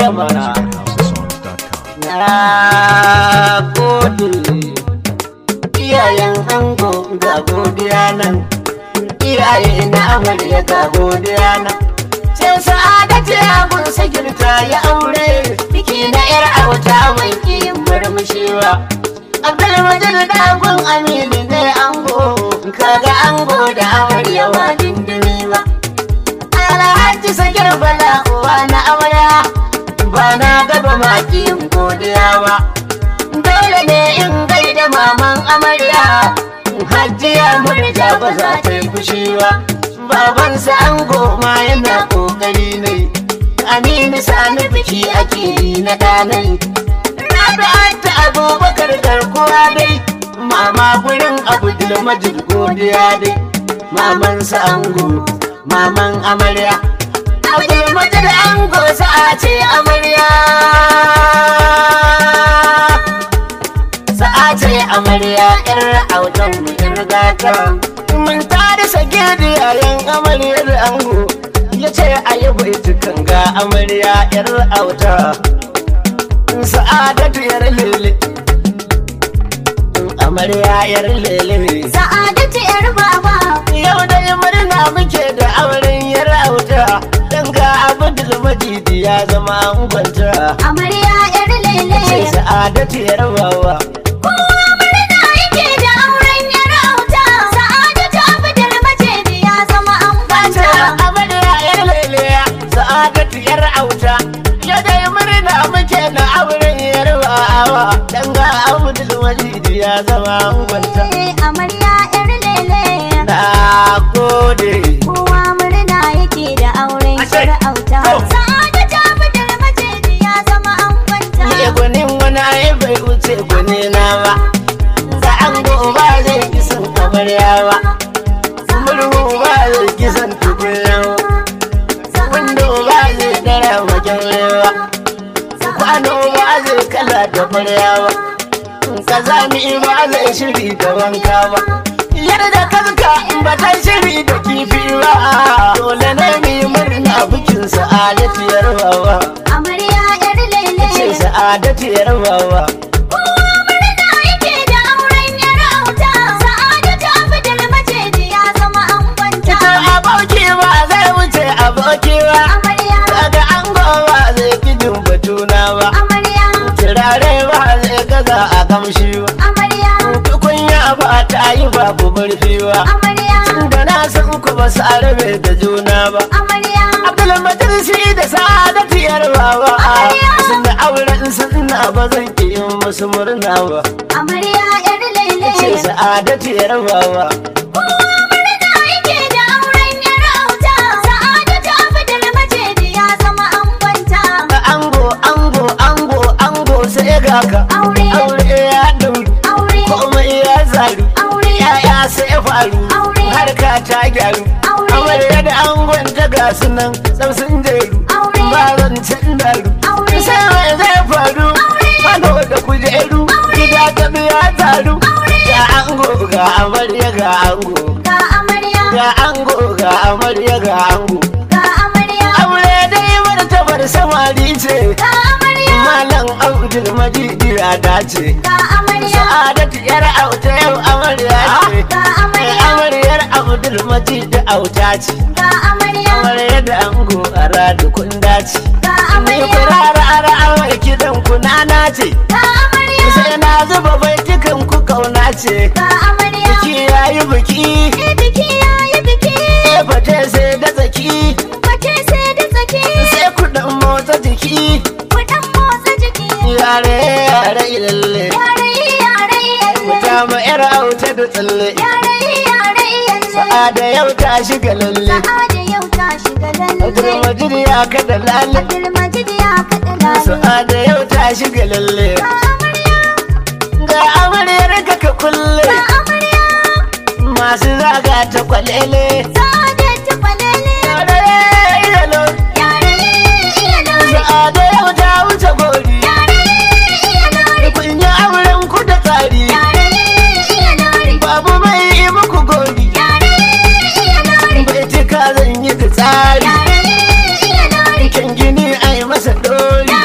amarya mana HouseSongs.com. na gode iyayen ango ga godiya nan iyaye na amarya ga godiya nan sai sa'adatu ya gunsa girta ya aure biki na yar auta mai kiyin murmushewa abdulmajid dagun aminu ne ango kaga ango da amarya wa dindimi ba alhaji sagir bala uwa na amarya ba na gaba makiyin godiya ba dole ne in gaida maman amarya hajiya murja ba za ta yi fushi ba babansa an goma yana kokari ne aminu sani biki ake yi na ɗanai rabi'ata abubakar garkuwa dai mama gurin abdul majid godiya dai mamansa ango maman amarya abdul majid ango sa'a ce amarya sa'a ce amarya yar autan mu yar gata mun tare sagedi yayin amaryar ango ya ce a yi baitukan ga amarya yar auta sa'adatu yar lele amarya yar lele Sa'adatu yar baba yau dai murna muke da auren yar auta dan ga abdul majidi ya zama angonta amarya yar lele sai sa'adatu yar bawa kowa murna yake da auren yar auta Sa'adatu Abdul Majid ya zama Bata ambata amarya yar lele sa'adatu yar auta ya dai murna muke na auren yar bawa dan ga abdul majidi ya zama angonta Eh, amarya yar lele na gode kowa murna yake da auren Ashe. yar auta Oh. Sa'adatu Abdul Majid ya zama ambata Ni gwanin wani ai bai wuce gwani na ba Za an ba zai kisan amarya ba Murhu ba zai kisan tukunya ba Wando ba zai dara wajen rewa Kwano ba zai kala da kwarya ba Kazami ba zai shiri da wanka ba Yarda kanka ba ta shiri da kifi ba Dole ne mu yi murna bikin sa'adatu yarbawa amarya yar lele Ce sa'adatu yarbawa kowa murna yake da auren yar auta Sa'adatu Abdul Majid ya zama ambata Ita aboki ba zai wuce aboki ba amarya Daga an ba zai gidin batuna ba amarya Turare ba zai gaza a kamshi ba amarya Tukunya ba ta yi ba ku murfi ba amarya Da na san ku ba su arabe da juna ba amarya Abdulmatin shi da sa'adatu yarbawa Sun da auren sunna ba zan ki yin musu murna ba amarya yar lele Ce sa'adatu yarbawa kowa murna yake da auren yar auta Sa'adatu Abdul Majid ya zama ambata Ango ango ango ango sai ga ka Aure. Aure ya dauri aure komai ya zaru aure yaya sai faru Aure. harka ta gyaru Aure. amarya da angon ta ga su nan sam sun jeru Aure. ba zancen daru Aure. sai mai zai faru fano da kujeru gida ta biya taru ga ango ga amarya ga ango ga amarya ga ango ga amarya ga ango ga amarya aure dai martabar samari ce ga amarya malam abdul majidi ya dace ga amarya sa'adatu yar auta yau amarya ce ga amarya amaryar abdul majid auta ce ga amarya amarya da ango a radu kun dace ga ni amarya kurara ara awar kidan ku nana ce ga amarya sai na zuba baitukan ku kauna ce ga amarya biki yayi biki Eh, biki yayi biki fate sai da tsaki Fate sai da tsaki sai kuɗin motsa jiki Kuɗin motsa jiki yare yare ilalle Yare yare yalle wuta ma yar auta da tsalle Yare yare yalle sa'ada yau ta shiga lalle Sa'ada yau ta shiga abdul lalle majid ya kada lalle Abdulmajid ya kaɗa lalle sa'ada yau ta shiga lalle Ga amarya ga amaryar ka ka kulle ga amarya masu zaga ta kwalele Sa'ada ta kwalele Yare iyalo Yare iya lore sa'ada yau ta wuce gori Yare iya lore kun yi auren ku da tsari Yare iya lore babu mai yi muku gori Yare iya lore bai cika zan yi da tsari Yare iya lore kyan gini a yi masa dori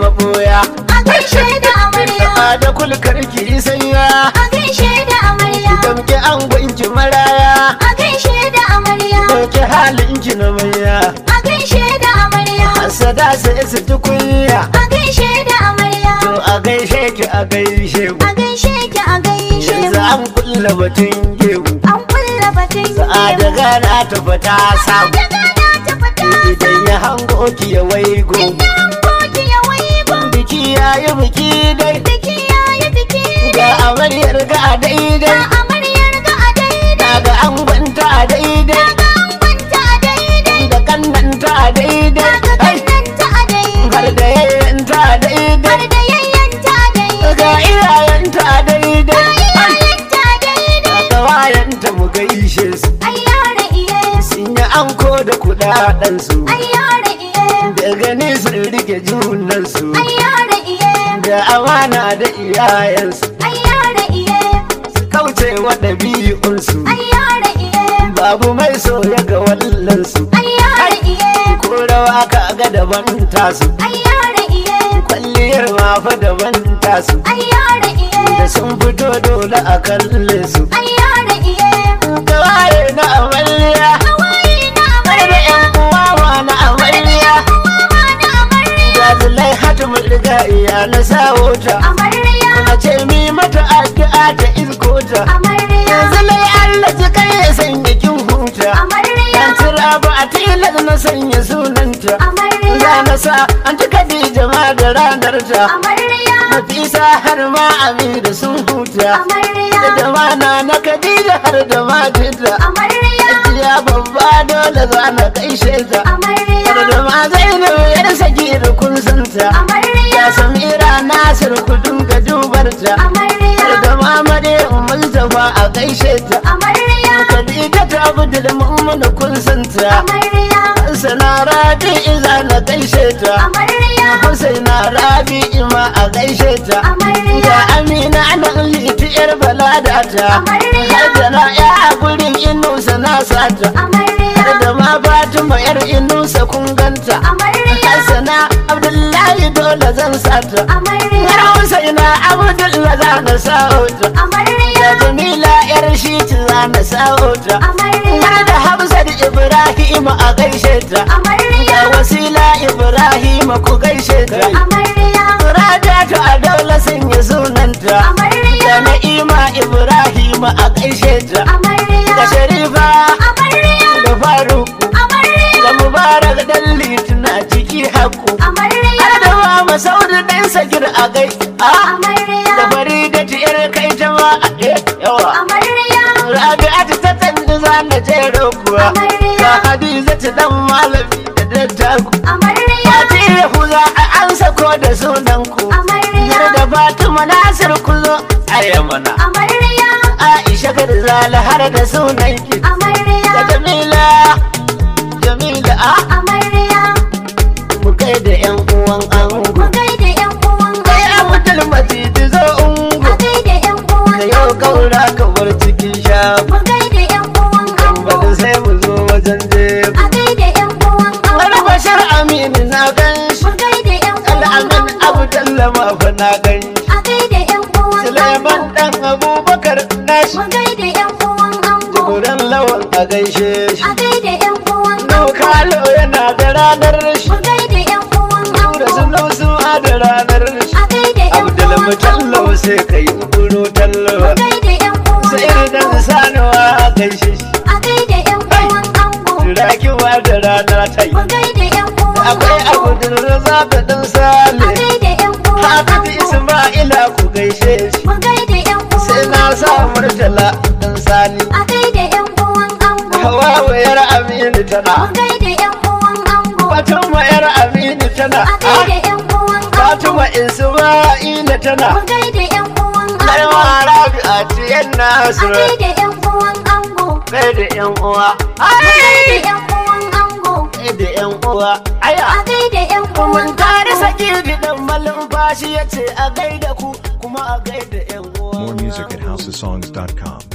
maboya A gaishe da amarya. a da kulkar ki sanya A gaishe da amarya. damke an gwanki maraya A gaishe da amarya. dauke halin ki na manya A gaishe da amarya. hasada sai su ji kunya A gaishe da amarya. to a gaishe ki a gaishe ku A gaishe ki a gaishe yanzu mu. an kulla batun gewu An kulla batun a da gemu. gana ta fata samu Daga na ta fita idan ya hango ki ya waigo Idan koki ya waigo. biki ya yi biki dai Biki ya yi biki. ga amaryar ga a daidai Ga amaryar ga a daidai. ga an gwanta a daidai Ga an kwanta a daidai. da kannanta a daidai Ga ai, kannanta a daidai. har da yayyanta a daidai Har da yayyanta a daidai. ga iyayenta a daidai ai, Iyayenta a daidai. ga wayanta mu gaishe su Ai yare iye. sun yi anko da kudaden su Ai yare iye. da gani sun rike junan su Ai yare iye. da amana da iyayensu Ai yare iye. kauce wa ɗabi'unsu Ai yare iye. babu mai soya ga wallansu Ai yare iye. ko rawa ka ga daban tasu Ai yare iye. kwalliyar ma fa daban tasu Ai yare iye. da sun fito dole a kalle su Ai yare iye. kawaye na amarya Hawaye na har da amarya. yan uwa ma na amarya Uwa na amarya. ga zulai hatu riga iya na sawo ta Amarya. a ce mi mata addu'a ta izko ta Amarya. zulai Allah ji kai ya sanya kin huta Amarya. Yan tura ba a tilar na sanya sunanta Amarya. Za na sa an ta Khadija ma da ranar ta Amarya. Nafisa har ma Amira sun huta Amarya. Da jamana na Khadija har da majinta Amarya. Ajiya babba dole za na gaishe ta Har Amarya. da ma Zainab yar sagir kun santa Ya Amarya. Samira Nasir ku dinga dubar ta Har Amarya. da ma Maryam Mustafa a gaishe ta Amarya. Khadija ta Abdul Mu'min kun santa Amarya. sana rabi iza na gaishe ta Amarya. Husaina rabi ima a gaishe ta Amarya. ga Amina nan liti yar balada ta Amarya. har da na ya a gurin inusa na sata har Amarya. da ma Fatima yar inusa kun ganta Amarya. Hassana Abdullahi dole zan sata Amarya. har Husaina Abdullahi za na sa'ota da Amarya. Jamila yar shi za na sa'ota Amarya. har da Hafsat Ibrahim a gaishe ta Da Amarya. wasila Ibrahim ku gaishe ta Amarya. Radatu a daula sanya sunanta Da Amarya. Na'ima Ibrahim a gaishe ta Da Amarya. Sharifa Amarya. da Faruku Amarya. Da Mubarak dan Lituna ciki haku Amarya. Har da Mama Saudu dan Sagir a gai a Amarya. Da Faridatu yar kai ta ma a eh, yawa Amarya. Rabi'atu ta tsanni za na jero kuwa Amarya. Ga Hadizatu dan malami da dattaku Amarya. Fati Yahuza a an sako da sunan ku Amarya. Har da Fatima Nasir ku zo a mana Amarya. Aisha Garzala har da sunan ki Da Amarya. Jamila Jamila a Amarya. mu kai da yan uwan ango Mu gaida ƴan uwan Kai ango. Abdul Majid zo ungo A gaida ƴan uwan Da yau ango. kaura ka bar cikin shago Mu gaida ƴan uwan ango. Bada sai mu zo wajen jebu A gaida ƴan uwan Wani ango. bashar aminu na gan shi Mu gaida ƴan uwan Al'amin ango. Abdullah ma fa na gan shi A gaida ƴan uwan Suleiman ango. dan Abubakar nashi Mu gaida ƴan uwan ango. Tukuran lawan a gaishe shi A gaida ƴan uwan ango. Nukalo yana da ranar shi Mu gaida ƴan uwan Da ango. sunan su a da ranar shi A gaida ƴan Abdul uwan Mutallo ango. sai kai kuro tallo Mu gaida ƴan uwan Sai idan ango. sanuwa a gaishe shi A gaida ƴan uwan ango. Turakiwa da rana ta yi Mu gaida ƴan uwan Akwai ango. Abdul Razak dan A Saleh gaida ƴan uwan Hafiz ango. Isma'ila ku gaishe shi Mu gaida ƴan uwan sai na sa ango. murtala dan sani A gaida ƴan uwan ango. hawa yar aminu tana Mu gaida ƴan uwan ango. fatima yar aminu tana A gaida ƴan uwan ango. fatima isma'ila tana Mu gaida ƴan uwan ango. garma rabi'a tiyan A nasiru gaida ƴan uwan ango. kai da yan uwa Mu gaida ai ƴan uwan ango. kai da yan uwa aya A gaida ƴan uwan mun tare ango. saki bidan malumfashi yace a gaida ku kuma a gaida yan uwa More music at housesongs.com.